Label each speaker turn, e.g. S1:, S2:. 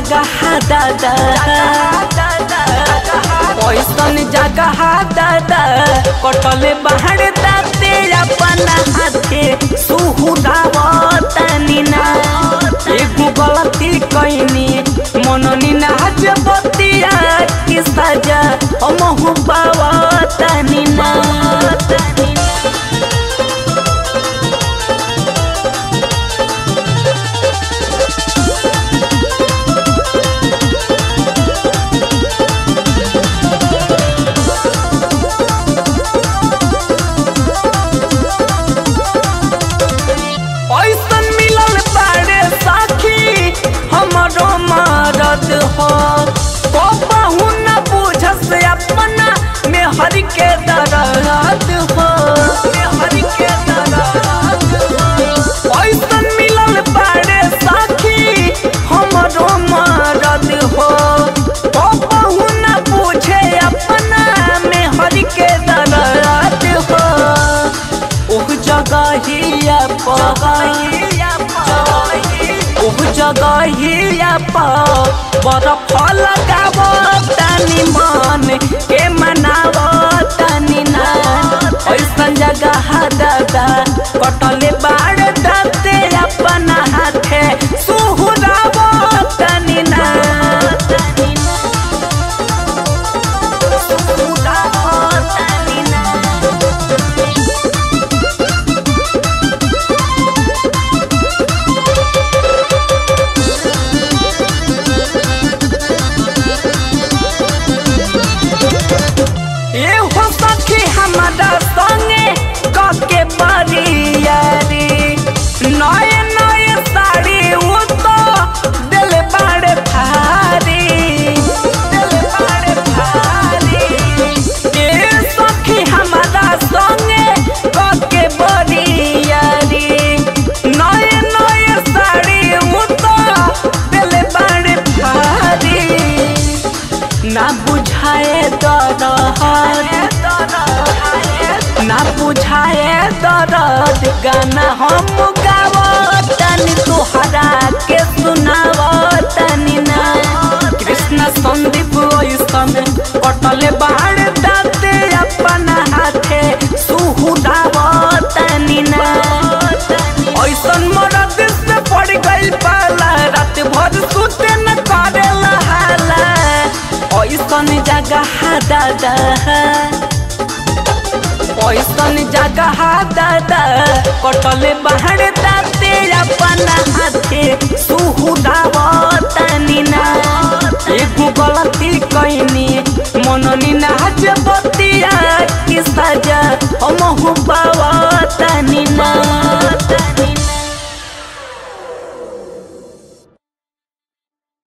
S1: जगह दादा ऐसन जगह दादा कटले बाहर दाते अपना हाथे सुहुरावतनी ना एगो गलती कैनी मननी नाच बतिया की सजा हमहु पावतनी ना ऐसन मिलल बारे साखी हमरो मरद हो कहू न बुझस अपना में हर के दर्द हो हर के दर्द हो ऐसन मिलल बारे साखी हमरो मरद हो कहू न बुझे अपना में हर के दर्द हो उह जगहिया पगहिया उह जगहिया प बरफ लगाव तनी मन के मनाव तनी ना ऐसन जगह दादा कटले बाड़ दाते अपना हाथे सुहुराव तनी ना सुहुराव तनी ना ए हो सखी हमारा संगे कके बरियारी नए नए साड़ी उ तो दिल बाड़े भारी दिल बाड़े भारी ए सखी हमारा संगे कके बरियारी नए नए साड़ी उ तो दिल बाड़े भारी ना बुझाए दरद ना बुझाए दर्द गाना हम गावतनी तोहरा के सुनावतनी ना कृष्ण संदीप ऐसन कटले बाहर दाते अपना हाथे सुहुरावतनी ना ऐसन मरद से पड़ गइल पाला रात भर सुते न करेला हाला ऐसन जगह दादा ऐसन जगह दादा कटले बाहर दाते अपना हाथे सुहुरावतनी ना एगो गलती कैनी मननी नाच बतिया की सजा हमहु